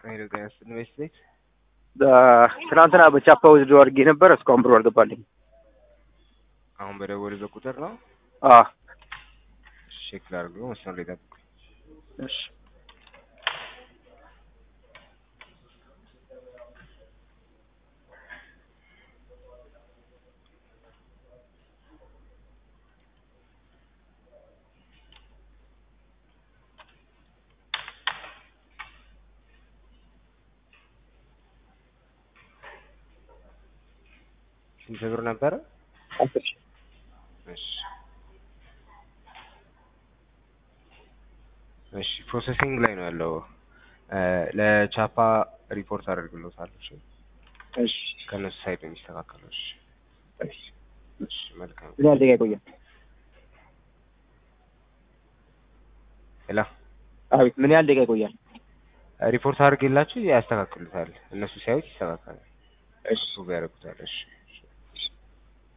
ሄሎ ጤና ይስጥልኝ ቤት ቤት ትናንትና በቻፓ ወስዶ አድርጌ ነበር። እስካሁን ብሩ አልገባልኝ። አሁን በደወሉበት ቁጥር ነው አዎ ቼክ ላድርገው። መስመር ላይ ጠብቁ። እሺ ስንት ብር ነበረ? አስር ሺህ እሺ እሺ ፕሮሰሲንግ ላይ ነው ያለው። ለቻፓ ሪፖርት አደርግሎታለሁ። እሺ እሺ ከነሱ ሳይድ ነው የሚስተካከለው። እሺ እሺ እሺ መልካም ምን ያህል ደቂቃ ይቆያል? ሄሎ አቤት ምን ያህል ደቂቃ ይቆያል? ሪፖርት አድርጌላችሁ ያስተካክሉታል። እነሱ ሲያዩት ይስተካከላል። እሺ እሱ ጋር ያደርጉታል። እሺ